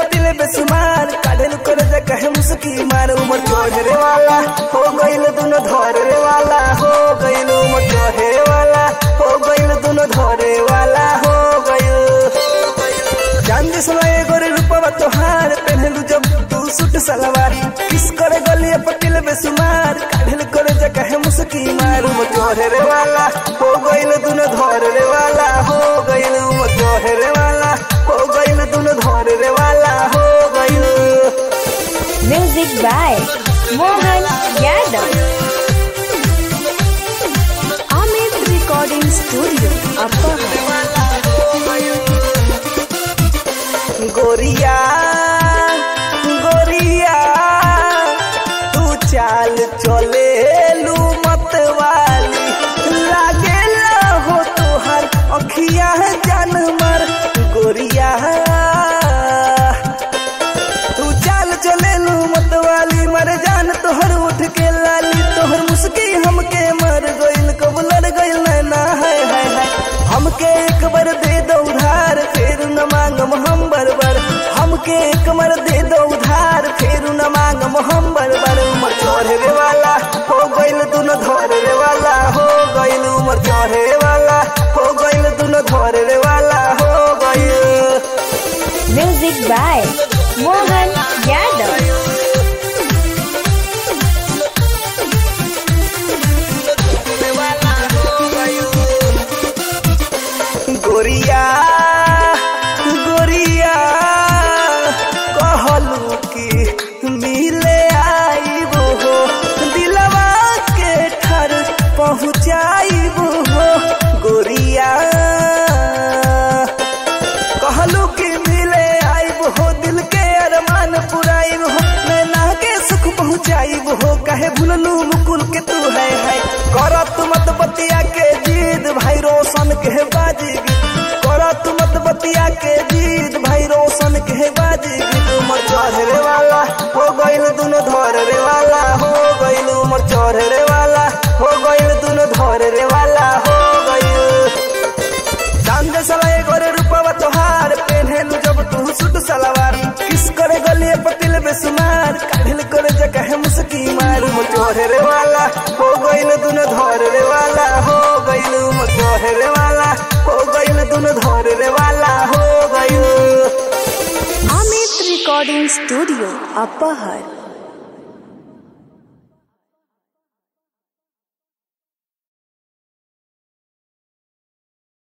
पटिले बेसुमार काढेल करे जा कहे मुस्की मार उमर चढ़े वाला हो गइल दुनो धरे वाला हो गइल उमर चढ़े वाला हो गइल दुनो धरे वाला हो गइल चांद समय गोरे रूपवा तोहार पहनलू जब तू सूट सलवार किस करे गलिए पटिल बेसुमार काढेल करे जा कहे मुस्की मार उमर चढ़े वाला हो गइल दुनो धरे वाला हो गइल उमर चढ़े वाला हो गइल दुनो धरे वाला हो गइल Music by Mohan Yadav. Amit Recording Studio, Upper गोरिया गोरिया तू चाल चले लू मत वाली लागे हो तुहार अखिया जान मर गोरिया तू चाल चले लू मत वाली मर जान तोहर उठ के लाली तोहर मुस्की हमके मर गइल कब लड़ गइल नैना है है है हमके एक बार दे दो उधार फिर न मांगम हम बरबर हमके एक बार दे दो उधार फिर न मांगम हम बरबर उमर चढ़े वाला हो गइल दुनो धरे वाला हो गइल उमर चढ़े वाला हो गइल दुनो धरे वाला हो गइल Music by Mohan Yadav. गोरिया गोरिया कहलू कि मिले आईबो हो दिलवा के ठर पहुँचाईबो हो गोरिया कहलू कि मिले आईब हो दिल के अरमान पुराइब हो नैना के सुख पहुँचाइब हो कहे भूललू मुकुल के तू है है करत मत बतिया के जीद भाई रोशन के बाजी करत मत बतिया के जीद भाई रोशन के बाजी उमर चढ़े वाला हो गइल दुनो धरे वाला हो गइल उमर चढ़े वाला हो गइल दुनो धरे वाला हो गइल चांद सलाए गोरे रूपवा तोहार पेन्हेलू जब तू सूट सलवार किस करे गलिए पतिल बेसुमार काढिल करे जगह है मुस्की मार मो चोहरे वाला हो गइल दुनो धरे वाला हो गइल मो चोहरे वाला हो गइल दुनो धरे वाला हो गइल Amit Recording Studio, Upper